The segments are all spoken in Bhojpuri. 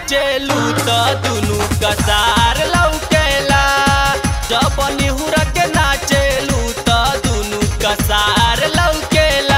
नाचेलू त दुनु कसार लौकेला जब निहुर के नाचेलू त दुनु कसार लौकेला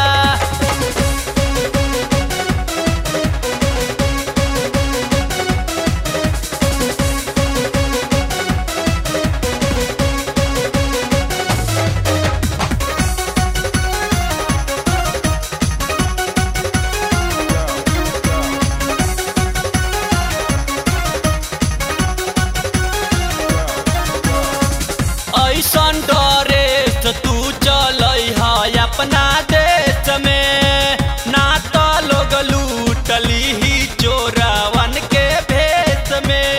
ऐसन डरे से तू चलै है अपना देश में ना तो लोग लूटली ही चोरावन के भेष में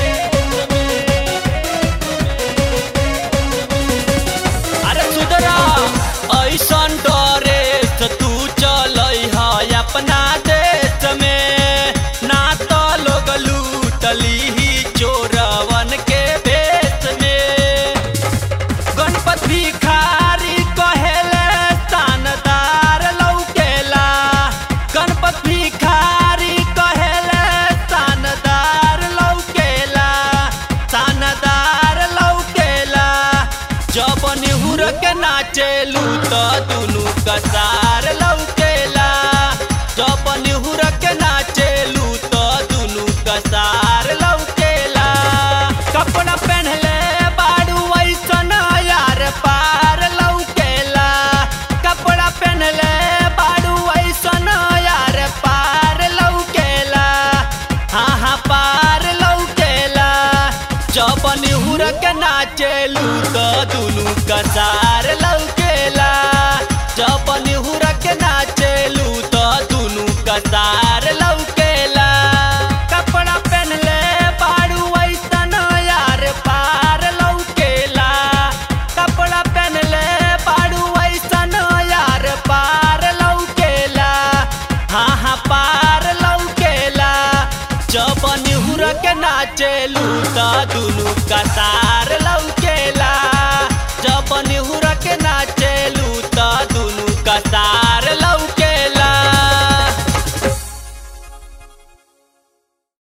अरे सुधरा ऐसन डरे से तू चलै है अपना देश में ना तो लोग लूटली ही चोरवन के भेष में गणपत भिखारी कहेले तानदार लौकेला गणपत भिखारी कहेले तानदार लौकेला तानदार लौकेला जब निहुर के नाचेलू त दुनु कसार लौकेला जब निहुर के नाचेलू त दुनु कसार लौकेला कपड़ा पहनले बाड़ू ऐसन यार पार लौकेला कपड़ा पहनले बाड़ू ऐसन यार पार लौकेला हाँ हाँ पार लौकेला जब निहुर के नाचेलू त दुनु कसार लौकेला जब निहुर के नाचेलू त दुनु कसार लौकेला कपड़ा पहनले बाड़ू ऐसन यार पार लौकेला कपड़ा पहनले बाड़ू ऐसन यार पार लौकेला हाँ हाँ पार लौकेला जब निहुर के नाचेलू त दुनु कसार लौकेला